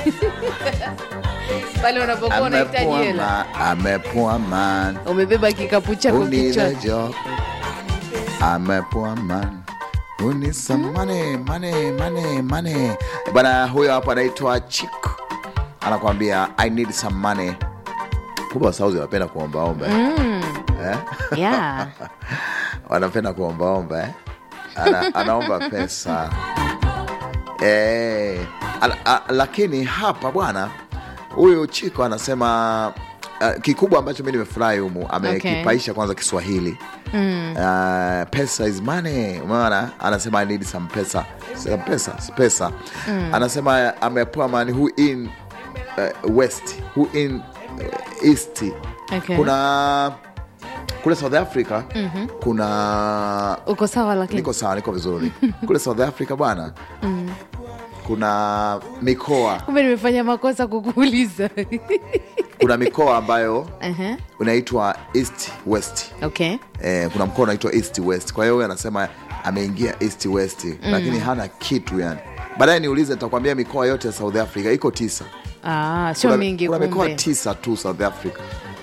pale unapokuwa unahitaji Amepoa hela man, amepoa man umebeba kikapu chako Who need a kichwani job? I'm a poor man. Who needs some money, money, money, money. Bana huyo hapo anaitwa Chick. Anakuambia I need some money. Kumbe Sauzi wanapenda kuombaomba eh? Eh? yeah. wanapenda kuombaomba eh? Ana, anaomba pesa eh, ala, a, lakini hapa bwana huyu Chiko anasema uh, kikubwa ambacho mi nimefurahi humu amekipaisha kwanza Kiswahili mm. uh, pesa is money umeona anasema I need some pesa some pesa si pesa mm. anasema amepoa man who in uh, west who in uh, east Okay. kuna kule south africa mm-hmm. kuna uko sawa lakini niko sawa niko vizuri kule south africa bwana kuna mikoa kumbe nimefanya makosa kukuuliza kuna mikoa ambayo uh-huh. unaitwa east west okay eh, kuna mkoa unaitwa east west kwa hiyo huyu anasema ameingia east west mm. lakini hana kitu yani baadaye niulize nitakwambia mikoa yote ya south africa iko tisa ah, sio kuna, mingi kuna mikoa kumbe tisa tu south africa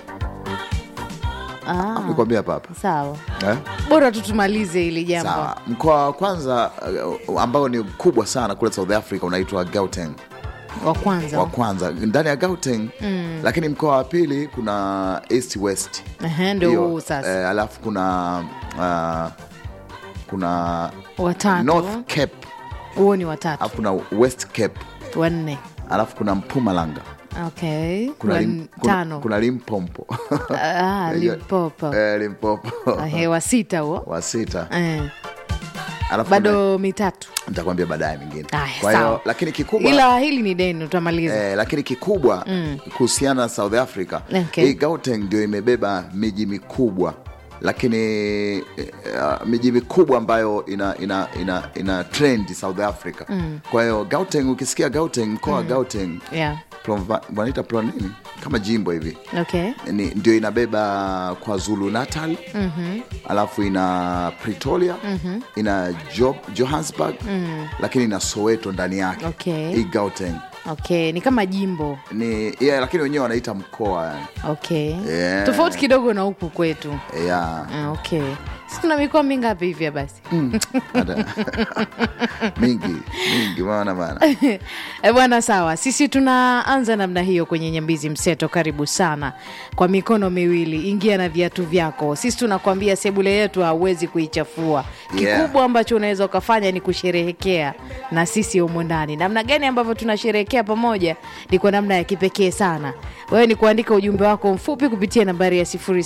ah, nikwambia papa sawa eh? bora tu tumalize hili jambo sawa mkoa wa kwanza uh, ambao ni kubwa sana kule south africa unaitwa gauteng wa kwanza wa kwanza ndani ya gauteng mm. lakini mkoa wa pili kuna east west Ehe, ndio Hiyo, huu sasa eh, alafu kuna uh, kuna watatu north cape huo ni watatu alafu kuna west cape wanne alafu kuna mpumalanga okay kuna, Wan- lim, kuna, tano kuna limpompo ah, limpopo eh, limpopo Ehe, wa sita huo wa sita eh. alafu kuna- bado mitatu nitakwambia baadaye mingine Aya, kwa hiyo sawa. lakini kikubwa ila hili ni deni utamaliza Eh, lakini kikubwa kuhusiana na south africa Okay. hii gauteng ndio imebeba miji mikubwa lakini eh, uh, miji mikubwa ambayo ina ina ina, ina trend south africa kwa hiyo gauteng ukisikia gauteng mkoa wa gauteng yeah. Prova- wanaita pro nini kama jimbo hivi okay ni, ndio inabeba kwa zulu natal mm-hmm. alafu ina pretoria mm-hmm. ina jo, johannesburg mm. lakini ina soweto ndani yake Okay. hii gauteng okay ni kama jimbo ni yeah, lakini wenyewe wanaita mkoa yani. okay Yeah. tofauti kidogo na huku kwetu yeah. ah, okay si tuna mikoa mingapi hivya basi Hata- mingi mingi maana bana E bwana, sawa. Sisi tunaanza namna hiyo kwenye Nyambizi Mseto. Karibu sana kwa mikono miwili, ingia na viatu vyako. Sisi tunakwambia sebule yetu hauwezi kuichafua. Yeah. Kikubwa ambacho unaweza ukafanya ni kusherehekea na sisi humo ndani. Namna gani ambavyo tunasherehekea pamoja ni kwa namna ya kipekee sana. Wewe ni kuandika ujumbe wako mfupi kupitia nambari ya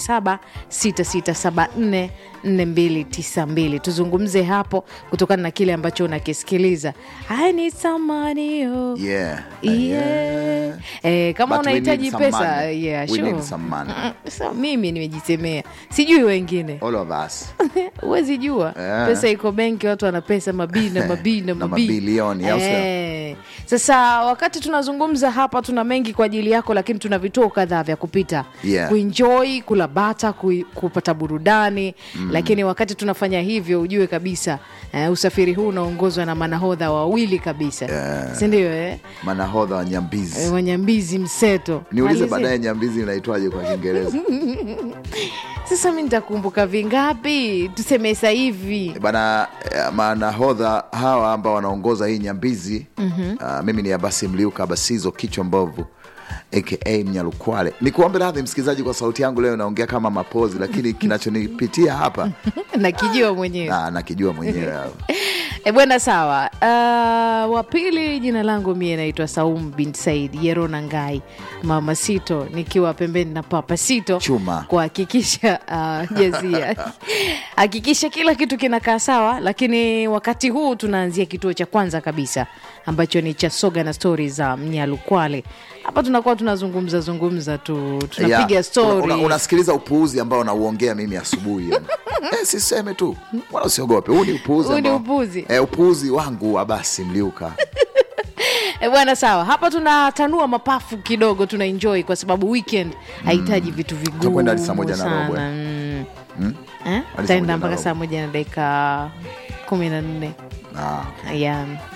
076674 4292 tuzungumze hapo kutokana na kile ambacho unakisikiliza. I need some money, oh. yeah. Yeah. Eh, kama But we unahitaji need some pesa money. yeah, We sure. need some money. Mm, so, mimi nimejisemea sijui wengine all of us huwezi jua Yeah. pesa iko benki watu wana pesa mabii na mabii na Na mabii. mabilioni, au sio? Eh. sasa wakati tunazungumza hapa tuna mengi kwa ajili yako lakini tuna vituo kadhaa vya kupita Yeah. kuenjoy kula bata kui- kupata burudani mm. lakini wakati tunafanya hivyo ujue kabisa eh, usafiri huu unaongozwa na manahodha wawili kabisa Yeah. sindio eh? manahodha wa nyambizi Eh, wanyambizi mseto niulize Malizia. baadaye nyambizi inaitwaje kwa kiingereza sasa mi nitakumbuka vingapi tuseme sasa hivi bana eh, manahodha hawa ambao wanaongoza hii nyambizi mm-hmm. uh, mimi ni abasi mliuka abasizo kichwa mbovu aka mnyalukwale nikuombe radhi msikilizaji kwa sauti yangu leo naongea kama mapozi lakini kinachonipitia hapa nakijua mwenyewe na nakijua mwenyewe hapa. E bwana, sawa. Uh, wa pili jina langu mie naitwa Saum bin Said Yerona Ngai, mama Sito, nikiwa pembeni na papa Sito Chuma. kuhakikisha uh, jazia hakikisha kila kitu kinakaa sawa. Lakini wakati huu tunaanzia kituo cha kwanza kabisa ambacho ni cha soga na stori za Mnyalukwale. Hapa tunakuwa tunazungumza zungumza tu, tunapiga Yeah. stori Una- una- unasikiliza upuuzi ambao nauongea mimi asubuhi yani. eh, siseme tu wala usiogope huu ni upuuzi Huu ni ambao- upuuzi. eh, upuuzi wangu abasi mliuka E bwana, sawa. Hapa tunatanua mapafu kidogo, tuna enjoy kwa sababu weekend hahitaji vitu Tutakwenda hadi saa vigumu moja na robo, sana. eh? Mm. Eh? Hadi saa moja Taenda na mpaka robo. saa moja na dakika kumi na nne ah. yeah.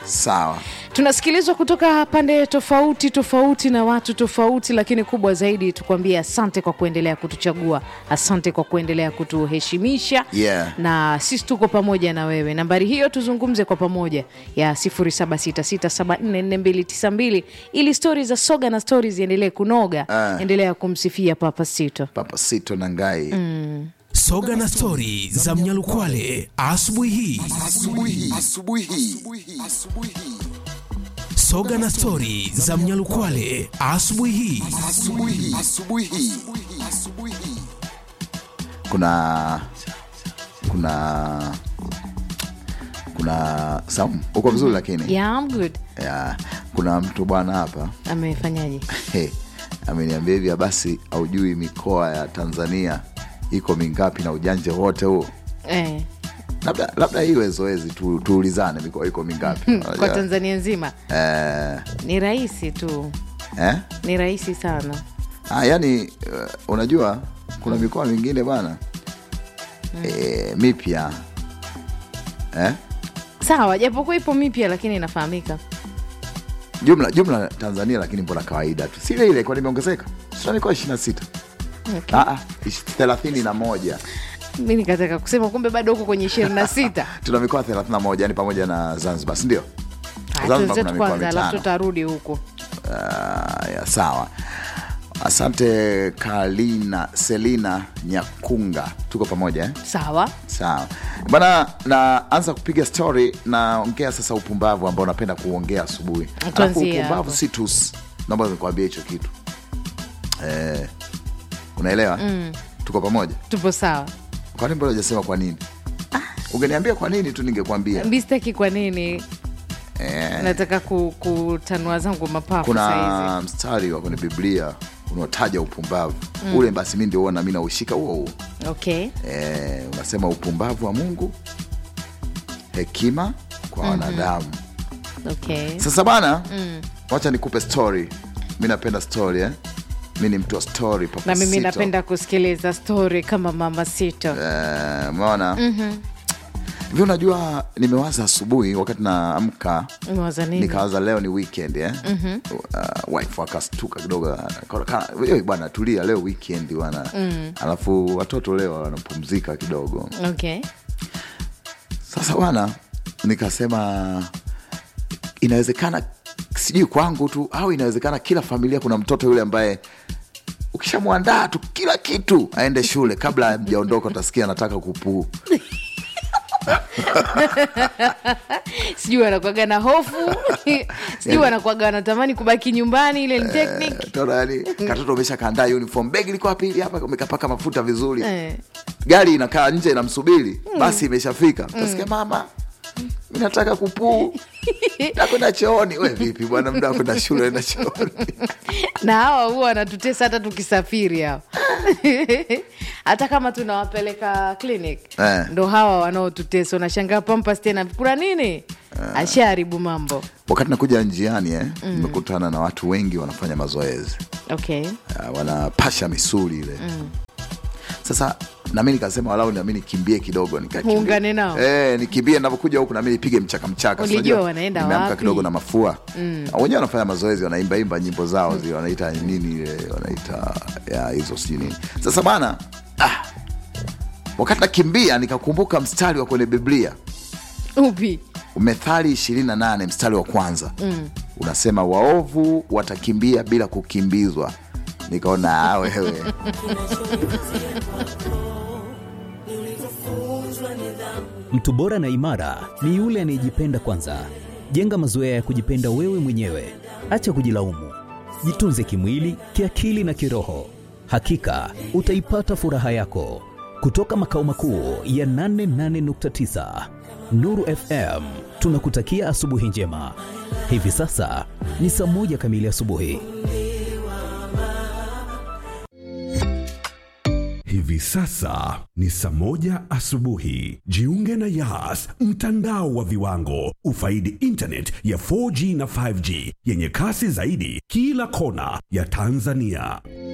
sawa tunasikilizwa kutoka pande tofauti tofauti na watu tofauti lakini kubwa zaidi tukwambie asante kwa kuendelea kutuchagua asante kwa kuendelea kutuheshimisha Yeah. na sisi tuko pamoja na wewe nambari hiyo tuzungumze kwa pamoja ya 0766744292 ili stori za soga na stori ziendelee kunoga Ah. endelea kumsifia papa sito papa sito na ngai soga na stori za mnyalukwale asubuhi hii soga na stori za mnyalukwale asubuhi hii kuna kuna kuna saumu uko vizuri lakini yeah, I'm good ya, kuna mtu bwana hapa amefanyaje hey, ameniambia hivya basi aujui mikoa ya tanzania iko mingapi na ujanja wote huo eh, labda labda iwe zoezi tu, tuulizane mikoa iko mingapi kwa Unajua, tanzania nzima eh, ni rahisi tu eh? ni rahisi sana Ah, yani uh, unajua kuna mikoa mingine bwana eh, mipya eh? sawa japokuwa ipo mipya lakini inafahamika jumla jumla tanzania lakini mbona kawaida tu si ile ile kwa limeongezeka sina mikoa ishiri na sita okay. thelathini na moja mi nikataka kusema kumbe bado huko kwenye ishirini na sita tuna mikoa thelathini na moja yani pamoja na zanzibar sindio Zanzibar kuna tuzetu mikoa kwanza alafu mitano. tutarudi huko Ah, ya, sawa asante kalina selina nyakunga tuko pamoja eh? sawa sawa bana naanza kupiga story naongea sasa upumbavu ambao napenda kuongea asubuhi alafu Tuanzie upumbavu hapo. si tus naomba nikuambia hicho kitu eh, unaelewa mm. tuko pamoja tupo sawa kwani mbona ujasema kwa nini ungeniambia kwa nini tu ningekwambia mistaki kwa nini eh, nataka ku- kutanua zangu mapafu saizi kuna mstari wa kwenye biblia unaotaja upumbavu mm. ule basi mi ndio huwa nami naushika huo huo okay eh, unasema upumbavu wa mungu hekima kwa wanadamu okay sasa bana mm. wacha nikupe story mi napenda story eh? mi ni mtu wa story Papa na mimi Sito. napenda kusikiliza story kama mama sito Eh, umeona hivi unajua nimewaza asubuhi wakati naamka umewaza nini nikawaza leo ni weekend eh? mm-hmm. uh, wife akastuka kidogo akaona, "Kana- wewe bwana tulia leo weekend bwana mm. alafu watoto leo wanapumzika kidogo okay sasa bwana nikasema inawezekana sijui kwangu tu au inawezekana kila familia kuna mtoto yule ambaye ukishamwandaa tu kila kitu aende shule kabla amjaondoka utasikia anataka kupuu sijui wanakwaga na hofu sijui wanakwaga wanatamani kubaki nyumbani ile ni technique Tona yani katoto umesha kaandaa uniform begi liko wapi hili hapa umekapaka mafuta vizuri Eh. gari inakaa nje inamsubiri basi imeshafika utasikia mama mi nataka kupuu nakwenda chooni we vipi bwana mda wakwenda shule enda chooni na hawa huwa wanatutesa hata tukisafiri hawa hata kama tunawapeleka clinic Eh. ndo hawa wanaotutesa unashangaa pampas tena kuna nini ashaharibu mambo wakati nakuja njiani eh, nimekutana na watu wengi wanafanya mazoezi okay uh, wanapasha misuli ile sasa nami nikasema walau nami nikimbie kidogo nikakimbie. Muungane nao. eh, nikimbie navyokuja huku nami nipige mchaka mchaka Ulijua Unajua, wanaenda nimeamka wapi? kidogo na mafua mm. wenyewe wanafanya mazoezi wanaimbaimba nyimbo zao zile wanaita nini ile wanaita ya hizo sijui nini sasa bana ah, wakati nakimbia nikakumbuka mstari wa kwenye biblia upi methali 28 mstari wa kwanza mm. unasema waovu watakimbia bila kukimbizwa nikaona "Ah, wewe Mtu bora na imara ni yule anayejipenda kwanza. Jenga mazoea ya kujipenda wewe mwenyewe, acha kujilaumu. Jitunze kimwili, kiakili na kiroho. Hakika utaipata furaha yako. Kutoka makao makuu ya 88.9 Nuru FM, tunakutakia asubuhi njema. Hivi sasa ni saa moja kamili asubuhi. Hivi sasa ni saa moja asubuhi. Jiunge na Yas, mtandao wa viwango. Ufaidi internet ya 4G na 5G yenye kasi zaidi kila kona ya Tanzania.